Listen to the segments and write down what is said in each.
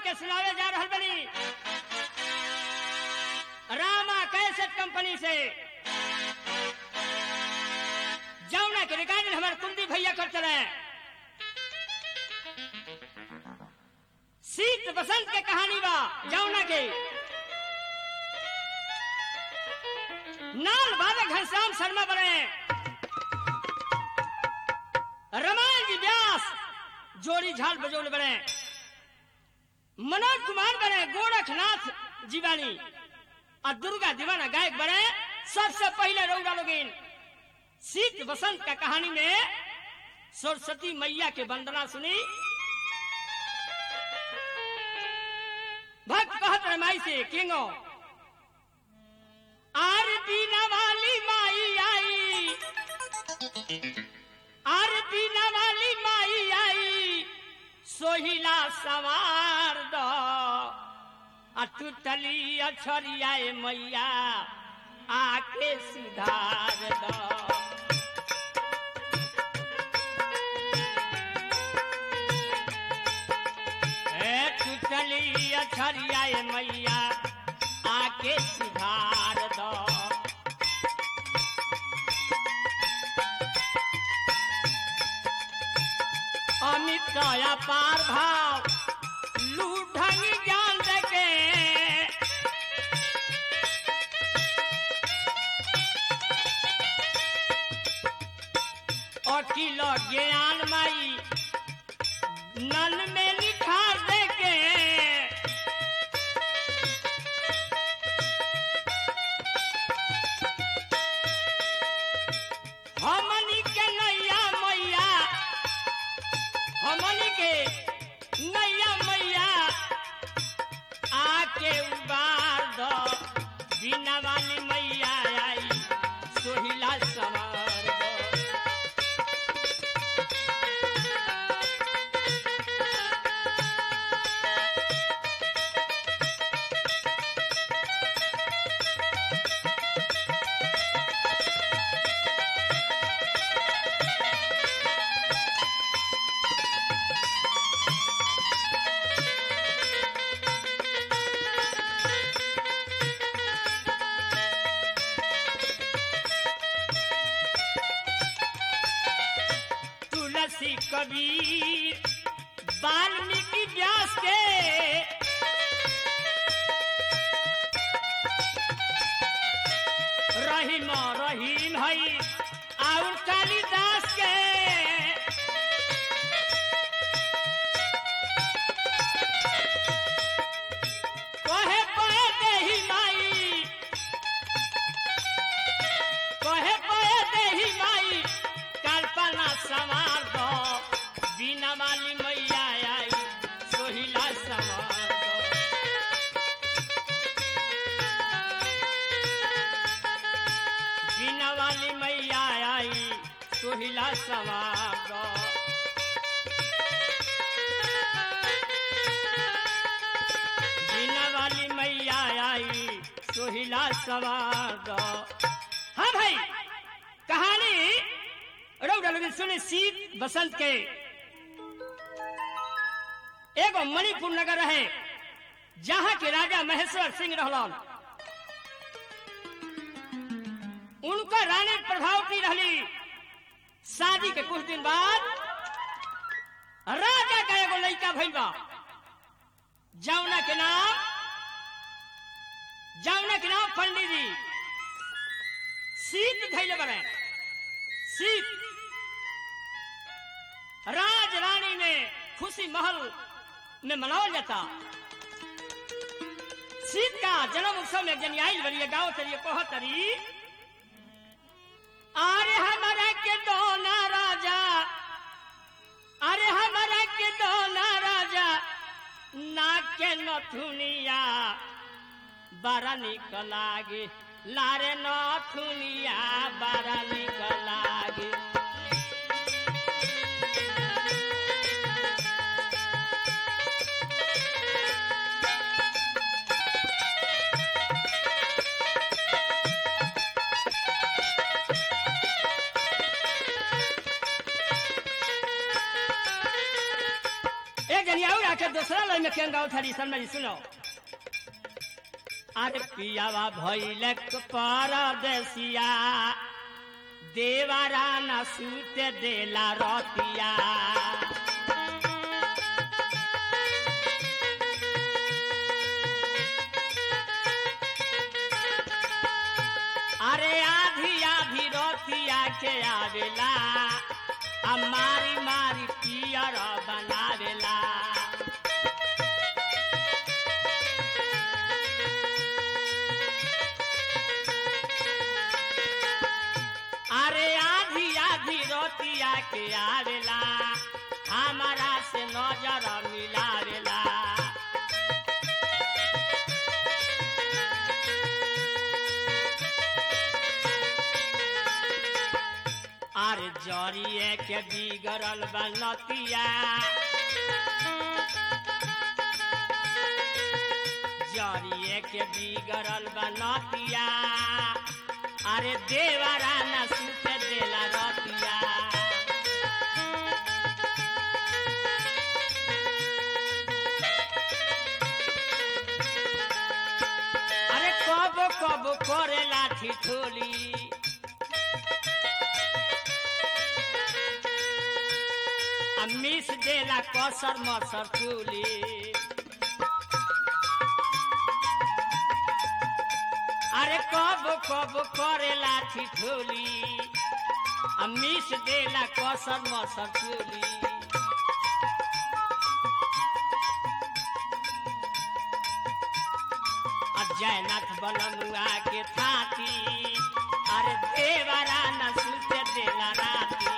के सुनावे जा रहल बनी रामा कैसेट कंपनी से जौना के रिकॉर्डिंग हमारे कुंदी भैया कर चले शीत बसंत के कहानी बा जौना के नाल बाबा घनश्याम शर्मा बने रमायण जी व्यास जोड़ी झाल बजौल बने मनोज कुमार बने गोरखनाथ जीवानी और दुर्गा दीवाना गायक बने सबसे पहले रौरा लोगिन शीत बसंत का कहानी में सरस्वती मैया के वंदना सुनी भक्त कहत रहे माई से किंगो आरती वाली माई आई आरती वाली माई आई सोहिला सवार दो आ टूटली अछरियाए मैया आके सुधार दो ए टूटली अछरियाए मैया आके सुधार दो अमित का पार भाव लूढ़ंग ज्ञान देके अकिल ज्ञान माई नल में निखार देके हमनी के नैया मैया हमनी के नैया मैया आके उबार दो बिना वाली मैया आई सोहिला सवार दो तुलसी कबीर वाल्मीकि व्यास के रहीम रहीम हई और कालिदास के कहे कहे देही माई कहे कहे देही माई कल्पना सवार दो बिना वाली मैया आई सोहिला सवार दो बिना वाली मैया आई सोहिला सवार दो बिना वाली मैया आई सोहिला सवार दो हाँ भाई कहानी रौदा लोग सुने शीत बसंत के एगो मणिपुर नगर है जहाँ के राजा महेश्वर सिंह रहलन उनका रानी प्रभावती रहली शादी के कुछ दिन बाद राजा का एगो लड़का भइल बा जौना के नाम जौना के नाम पंडित जी शीत धैले बने शीत राज रानी में खुशी महल में मनावल जाता शीत का जन्म उत्सव में जन आयल बड़ी गाँव तरी कह तरी अरे हमारा के दोना राजा अरे हमारा के दोना राजा नाक के नथुनिया बड़ा निक लागे लारे नथुनिया बड़ा निक लागे एक जनी और आके दूसरा लाइन में केन गाओ थारी सन में सुनो अरे पियावा भइले परदेसिया देवारा न सूते देला रतिया अरे आधी आधी रतिया के आवेला आ मारी मारी पियर बनावेला अरे आधी आधी रोटिया के आवेला हमारा से नजर मिलावेला अरे जरिए के बिगड़ल बनतिया जरिए के बिगड़ल बनतिया अरे देवरा न सुते देला रतिया अरे कब कब करे लाठी ठोली आ मिस देला कसर मसर चूली अरे कब कब करे लाठी ठोली आ मिस देला कसर मसर चूली आ जयनाथ बलमुआ के थाती अरे देवरा न सुते देला राती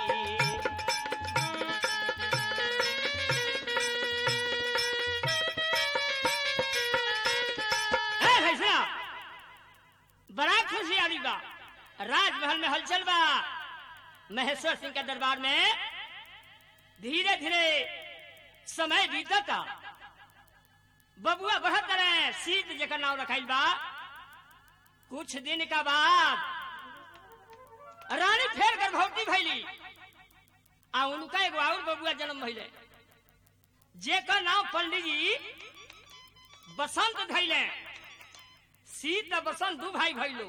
ए भैया बड़ा खुशी आली बा राजमहल में हलचल बा महेश्वर सिंह के दरबार में धीरे धीरे समय बीतता बबुआ बढ़त रहे सीत जकर नाम रखाइल बा कुछ दिन का बाद रानी फेर गर्भवती भैली आ उनका एगो और बबुआ जन्म भइले जेकर नाम पंडित जी बसंत धैले सीत आ बसंत दू भाई भैलो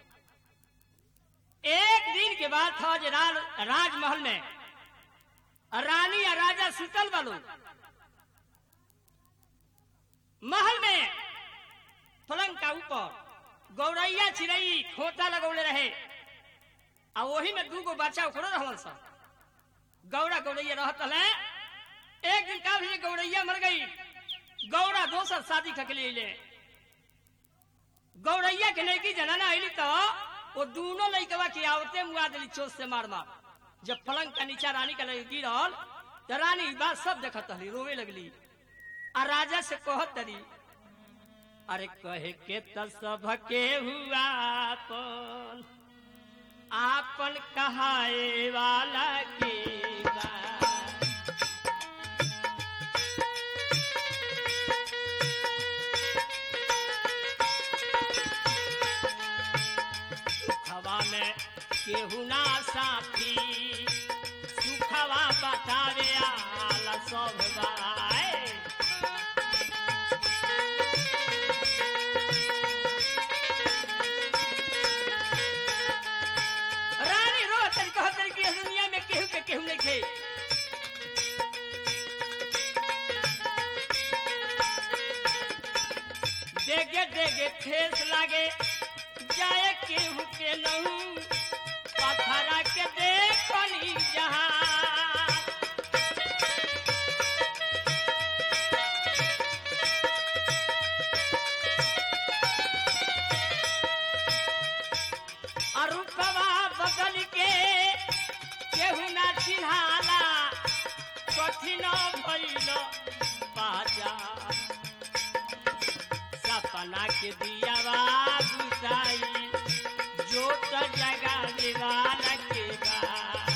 एक दिन के बाद था जे रा, राजमहल में रानी या राजा सुतल बालो महल में पलंग का ऊपर गौरैया चिड़ई खोता लगौले रहे आ वही में दूगो बच्चा उखड़ो रहलन सा गौरा गौरैया रहत रहे एक दिन का भी गौरैया मर गई गौरा दोसर शादी खकली ले गौरैया के नैकी जनाना अली तो वो दोनों लड़कवा के आवते मुआ दिली चोट से मार मार जब पलंग का नीचा रानी का लड़की गिरल तो रानी ई बात सब देखत हली रोवे लगली आ राजा से कहत तरी अरे कहे के त सब के हुआ आपन आपन कहाए वाला के बा सुखवा में केहू ना साथी सुखवा बतावे आला सब बाए रानी रो तरी कह तरी कि इस दुनिया में केहू के केहू नहीं खे देगे देगे ठेस लागे जाए केहू के नहू पथरा के देखनी जहां अरुपवा बदल के केहू ना चिन्हाला कठिन भइल बाजा सपना के दियावा बुझाई जोत जगा दीवाना के बा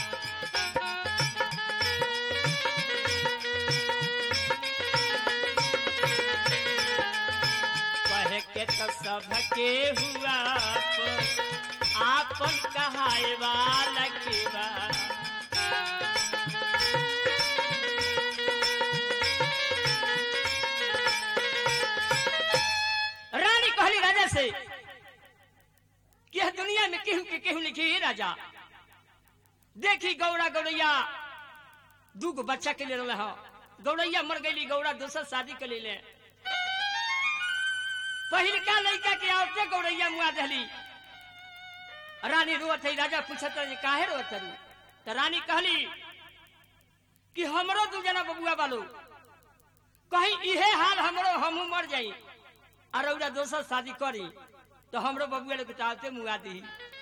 कहे के तो सबके हुआ आपन कहाए वाला के बा के केहू लिखी हे राजा देखी गौरा गौरैया दूगो बच्चा के ले रहे हो गौरैया मर गई गौरा दूसर शादी के ले पहिलका लड़का के आवते गौरैया मुआ दहली रानी रोत है राजा पूछत रहे, काहे रोत रू तो रानी कहली कि हमरो दू जना बबुआ बालो कहीं इहे हाल हमरो हमू मर जाई और रउरा दोसर शादी करी तो हमरो बबुआ लोग चाहते मुआ दी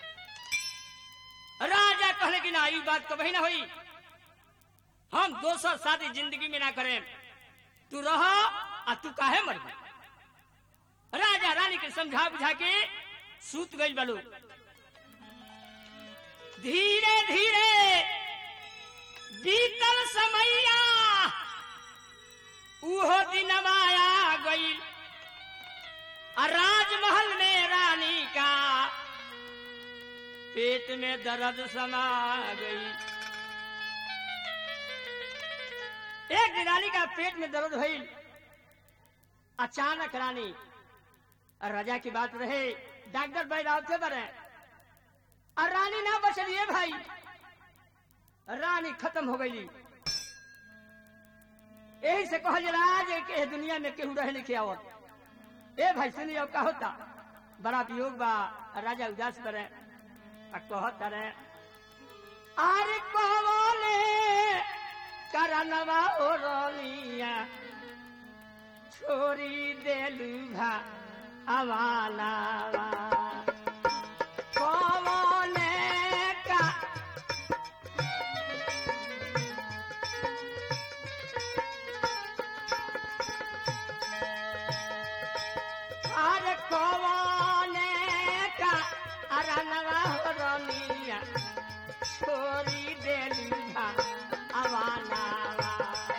राजा कहले कि ना ई बात कभी ना होई हम दोसर शादी जिंदगी में ना करें तू रह आ तू काहे मर गई राजा रानी के समझा बुझा के सूत गई बलू धीरे धीरे बीतल समैया उहो दिन आया गई और राजमहल में रानी का पेट में दर्द समा गई एक दिन रानी का पेट में दर्द हुई अचानक रानी और राजा की बात रहे डॉक्टर भाई रावते बने और रानी ना बचलिए भाई रानी खत्म हो गई यही से कहल जला जे के दुनिया में केहू रहे लिखे आवत ए भाई सुनिए का होता बड़ा वियोग बा राजा उदास करे आ कहत रे अरे कहवाले करनवा ओ रोलिया छोरी देलू भा अवालावा कहवाले का अरे कहवाले का अरनवा ओ रोलिया छोरी देलू भा अवालावा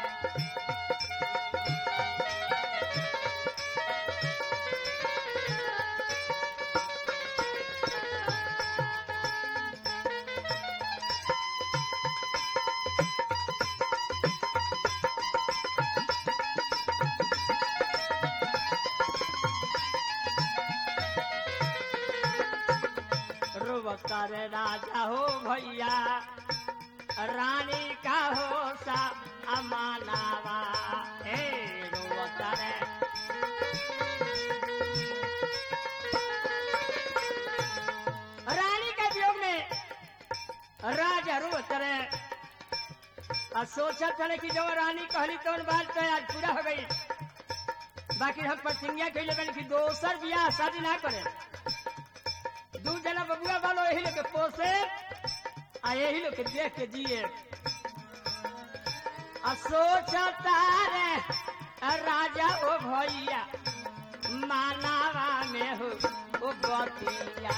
रोवतर राजा हो भैया रानी का हो सा अमानावा हे रोवतर रानी के वियोग में राजा रोवतर और सोचत रहे कि जो रानी कहली तो बात तो आज पूरा हो गई बाकी हम प्रतिज्ञा कैले बनी कि दोसर बियाह शादी ना करे दू जना बबुआ वालो यही लोग के पोसे आ यही लोग के देख के जिए आ सोचता रे आ राजा ओ भैया मानावा में हो ओ बतिया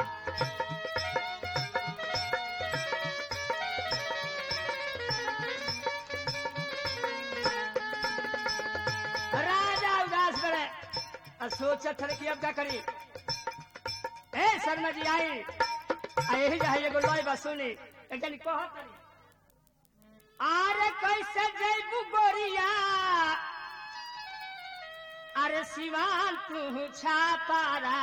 राजा उदास करे आ सोचत रहे कि अब क्या करी ए शर्मा जी आई आ यही जो है एगो लय बा सुनी एक जनी कहत रही अरे कैसे जैबू गोरिया अरे सिवान तू छापारा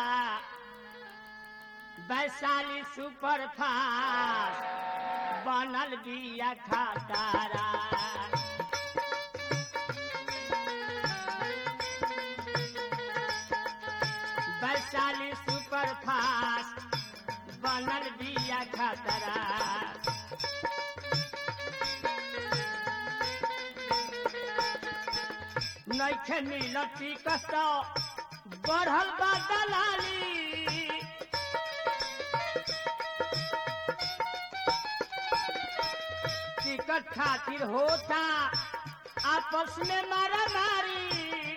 वैशाली सुपर फास्ट बनल बिया खातारा वैशाली सुपर फास्ट बनल बिया खतरा नैखे मिलत टिकट बढ़ल बा दलाली टिकट खातिर होता आपस में मारा मारी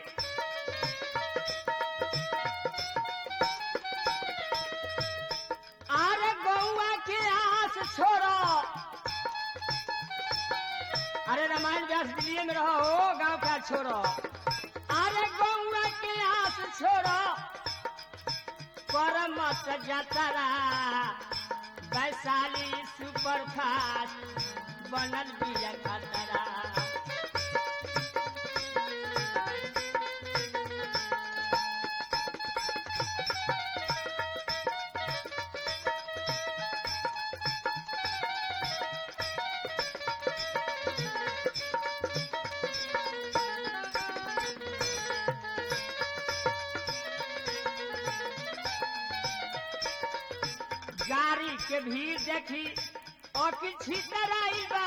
अरे गौआ के आस छोड़ो अरे रामायण व्यास दिल्ली में रहो हो गांव का छोड़ो अरे गौआ के आस छोड़ो कर मत जतरा वैशाली सुपर फास्ट बनल बिया खतरा के भी देखी और किसी तरह बा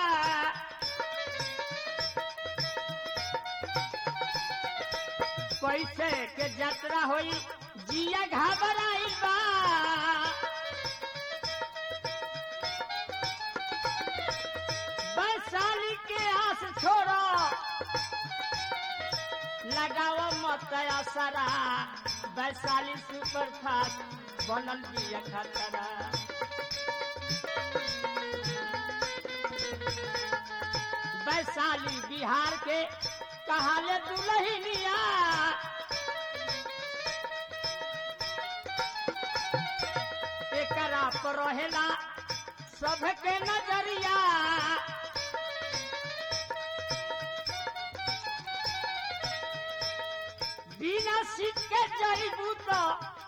कैसे के यात्रा होई जिया घबराई बा वैशाली के आस छोड़ो लगाओ मत असरा वैशाली सुपर फास्ट बनल बिया खतरा वैशाली बिहार के कहाले दुलहिनिया एकरा पर रहेला सबके नजरिया बिना सीट के जईबू तो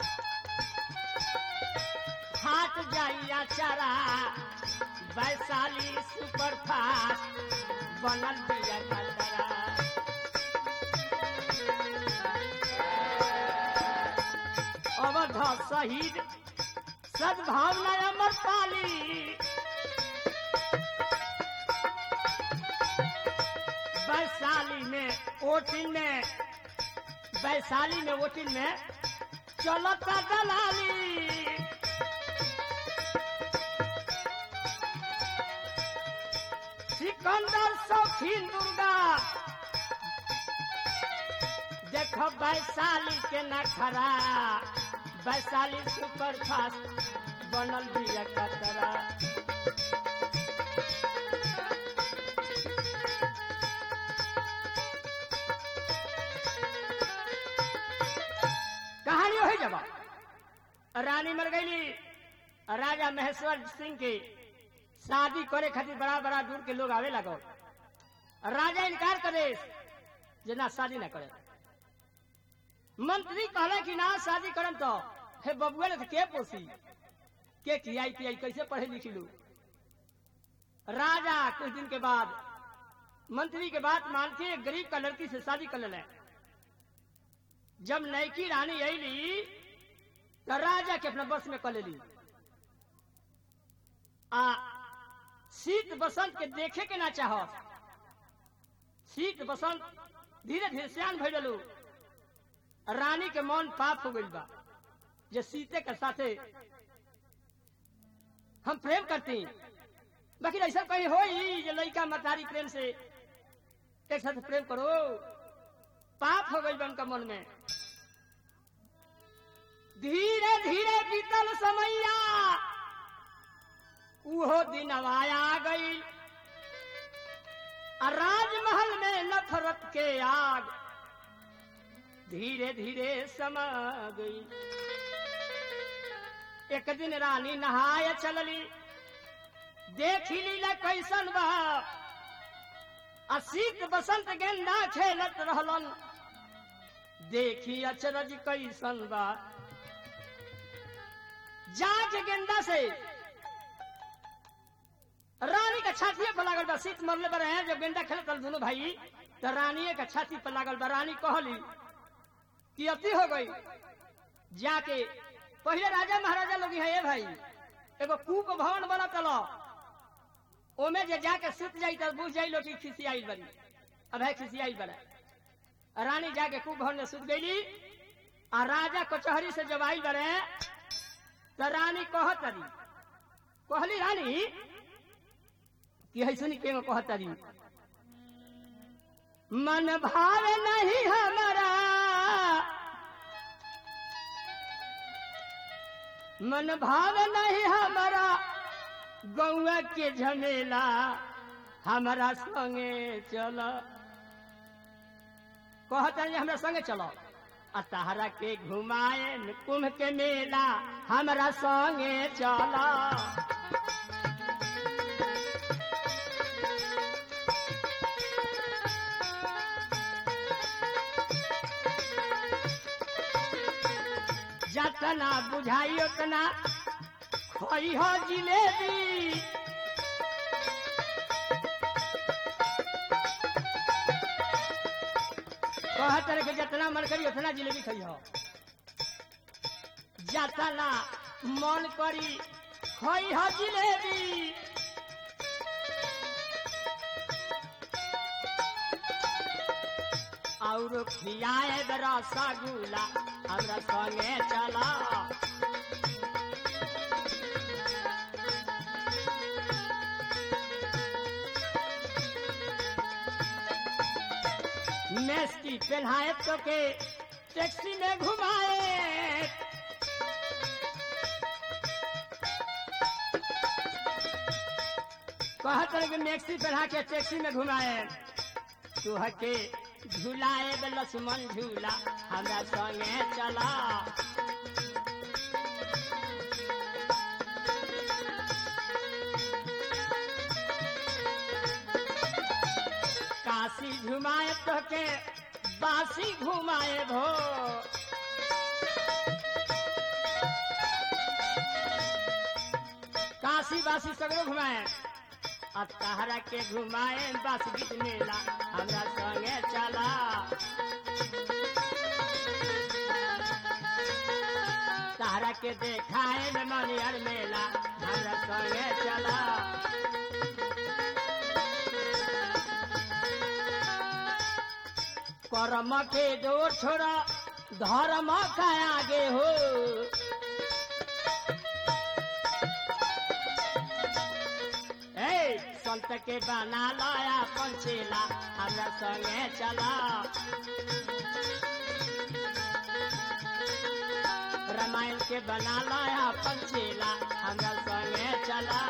फाट जाइया चारा वैशाली सुपर फास्ट बनल बिया खतरा अवध शहीद सद्भावना अमर पाली वैशाली में वोटिंग में वैशाली में वोटिंग में चलता दलाली सिकंदर शौकीन दुर्गा देखो वैशाली के नखरा वैशाली सुपर फास्ट बनल बिया कतरा कहानी हो जब रानी मर गई राजा महेश्वर सिंह की शादी करे खातिर बड़ा बड़ा दूर के लोग आवे लगो राजा इनकार करे जे ना शादी ना करे मंत्री कहले कि ना शादी करम तो हे बबुआ ने तो के पोसी के खियाई पियाई कैसे पढ़े लिखी लू राजा कुछ दिन के बाद मंत्री के बात मान के एक गरीब का लड़की से शादी कर ले जब नैकी रानी अली तो राजा के अपना बस में कर ली आ शीत बसंत के देखे के ना चाह शीत बसंत धीरे धीरे सियान भैलू रानी के मन पाप हो गई बा जे सीते के साथे हम प्रेम करती बाकी ऐसा कहीं हो ही जे लड़का मतारी प्रेम से एक साथ प्रेम करो पाप हो गई बा उनका मन में धीरे धीरे बीतल समैया उहो दिन आया गई आ राजमहल में नफरत के आग धीरे धीरे समा गई एक दिन रानी नहाय चलली देखी लीला कैसन बा आ शीत बसंत गेंदा खेलत रहलन देखी अचरज कैसन बा जाके गेंदा से रानी का छाती पर लागल बा शीत मरले पर है जब गेंदा खेलत रहल दोनों भाई तो रानी का छाती पर लागल बा रानी कहली कि अति हो गई जाके पहले राजा महाराजा लोग है ये भाई एगो कूप भवन बना चलो ओमे जे जाके सुत जाई तो बुझ जाई लोटी खिसियाई बनी अब है खिसियाई बना रानी जाके कूप भवन में सुत गई आ राजा कचहरी से जब आई बने तो रानी कहत रही कहली रानी कि है सुनी के कहत रही मन भावे नहीं हमारा मन भाव नहीं हमारा गौआ के झमेला हमारा संगे चल कहता है हमरा संगे चलो आ तहरा के घुमाए कुंभ के मेला हमरा संगे चला जतना बुझाई उतना खोई हो जिलेबी कहत रहे कि जितना मन करी उतना जिलेबी खाई हो जतना मन करी खोई ह जिलेबी और खियाए रसगुल्ला हमरा संगे चला मेस्टी पहनाए तो के टैक्सी में घुमाए कहत रहे कि मैक्सी पहना के टैक्सी में घुमाए तू हके झूलाए बे लक्ष्मण झूला हमरा संगे चला काशी घुमाए तो के बासी घुमाए भो काशी बासी सगरो घुमाए आ तहरा के घुमाए बस गीत मेला हमरा संगे चला तहरा के देखाए में मनियर मेला हमरा संगे चला कर्म के जोर छोड़ा धर्म का आगे हो ए संत के बना लाया पंचेला हमरा संगे चला रामायण के बना लाया पंचेला हमरा संगे चला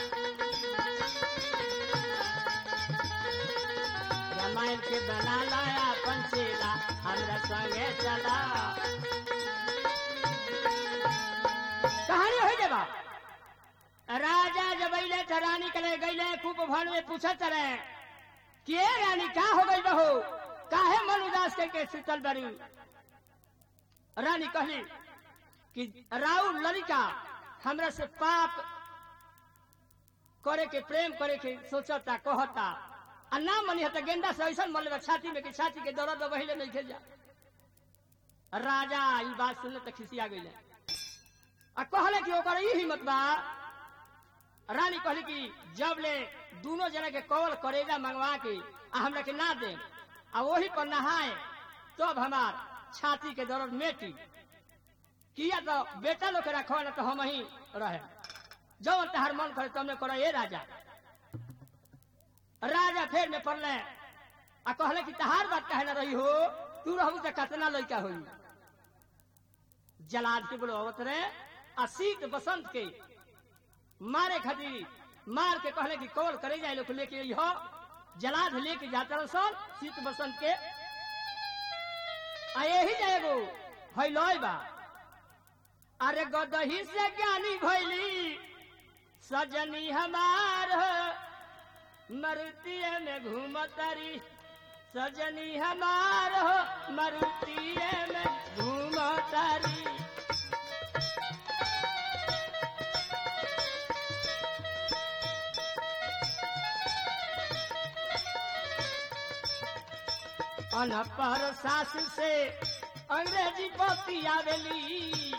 रामायण के बना लाया पंचेला हमरा संगे चला कहानी हो जाबा राजा जब अइले त रानी के ले गईले खूब भन में पूछत रहे के रानी का हो गई बहू काहे मन उदास करके सुतल बड़ी रानी कहली कि राउ लड़का हमरा से पाप करे के प्रेम करे के सोचता कहता आ ना मनी हता गेंदा से ऐसा मन लेबा छाती में कि छाती के दर्द बहिले नहीं खेल जा राजा ई बात सुनले त खिसिया गईले आ कहले कि ओकर ई हिम्मत बा रानी कहली कि जब ले दोनों जना के कवल करेजा मंगवा के आ हमरा के ना दे आ वही पर नहाए तब हमार छाती के दर्द मेटी किया तो बेटा लोग के रखो ना तो हम ही रहे जब तहार मन करे तुमने करो ये राजा राजा फेर में पड़ले आ कहले कि तहार बात कहे ना रही हो तू रहू तो कतना लड़का हुई जलाद के बोलो अवत रे आ शीत बसंत के मारे खातिर मार के कहले कि कौल करे जाए लोग लेके आई हो जलाद लेके जाता रहो सन शीत बसंत के आ यही जाएगो भैलोय बा अरे गदही से ज्ञानी भैली सजनी हमार हो मरुतिये में घूमतारी सजनी हमार हो मरुतिये में घूमतारी अनपर सास से अंग्रेजी पति आवेली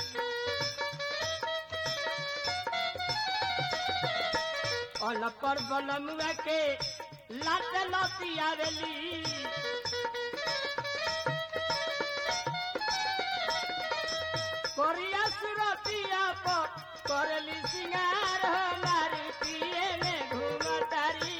अनपर बनमुआ के लात लती आवेली कोरिया सुरतिया पर करली सिंगार हमारी पिए में घूमतारी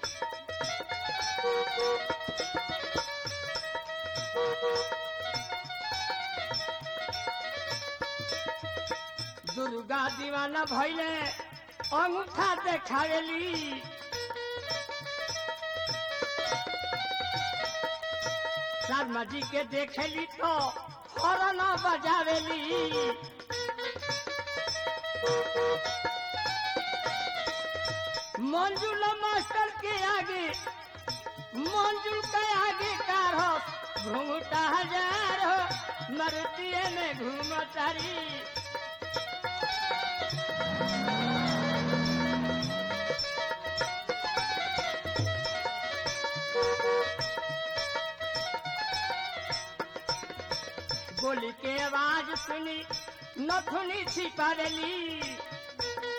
दुर्गा दीवाना भैले अंगूठा देखावेली शर्मा जी के देखेली तो हॉर्न बजावेली मंजुल मास्टर के आगे मंजुल के आगे कार हो घूमता हजार हो मरुतिये में घूमतारी गोली के आवाज सुनी नथुनी छिपावेली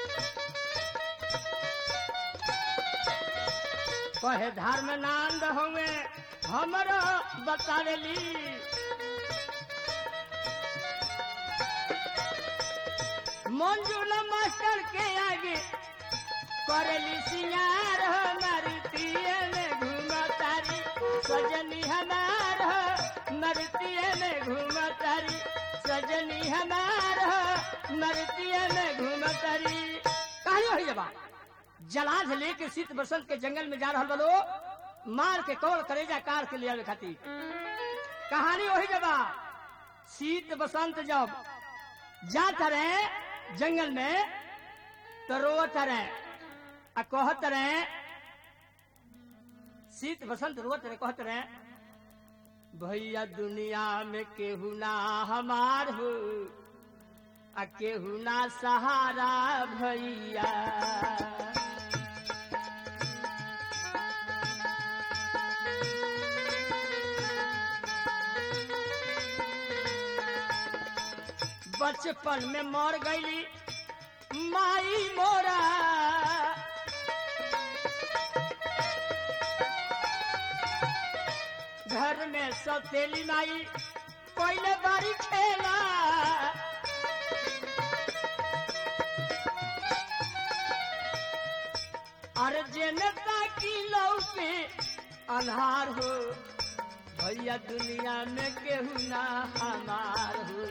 कहे धर्म नांद होवे हमरो बतावेली मंजूर मास्टर के आगे करेली सिंगार हो नरतिये में घूमतारी सजनी हमार हो नरतिये में घूमतारी सजनी हमार हो नरतिये में घूमतारी कहानी हो जबा जलाध लेके शीत बसंत के जंगल में जा रहा बलो मार के कौल करेजा कार के लिए खाती कहानी वही जबा शीत बसंत जब जात रहे जंगल में तो रोत रहे आ कहत रहे शीत बसंत रोत रहे कहत रहे भैया दुनिया में केहू ना हमार हो आ केहू ना सहारा भैया बचपन में मर गईली माई मोरा घर में सौतेली माई पहले बारी खेला अरे जनता की लौ पे अन्हार हो भैया दुनिया में केहू ना हमार हो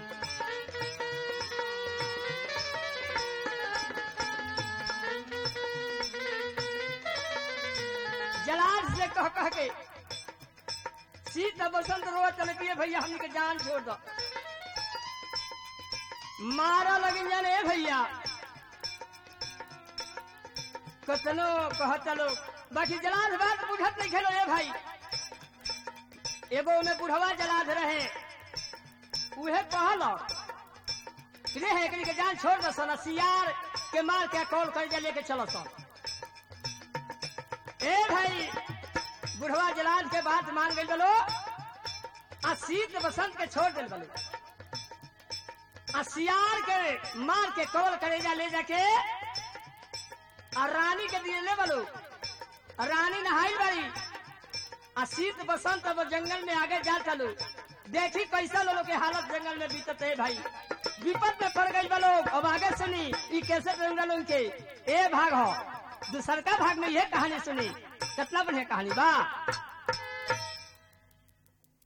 जलाल से कह कह के शीत बसंत रो चलती है भैया हमने के जान छोड़ दो मारा लगिन जाने ए भैया कतनो कहत लोग बाकी जलाल बात बुझत नहीं खेलो ए भाई एगो में बुढ़वा जलाद रहे उहे कहलो रे है एकनी के जान छोड़ दो सन सियार के मार के कॉल कर जा लेके चलो सन ए भाई बुढ़वा जलाद के बात मान गई बोलो आ शीत बसंत के छोड़ दिल बोलो आ सियार के मार के कॉल करेजा ले जाके आ रानी के दिए ले बोलो आ रानी नहाई बड़ी आ शीत बसंत अब जंगल में आगे जा चलो देखी कैसा लोगों के हालत जंगल में बीतत है भाई विपद में पड़ गई लोग अब आगे सुनी ई कैसे जंगल उनके ए भाग हो दूसर का भाग में यह कहानी सुनी कितना बढ़िया कहानी बा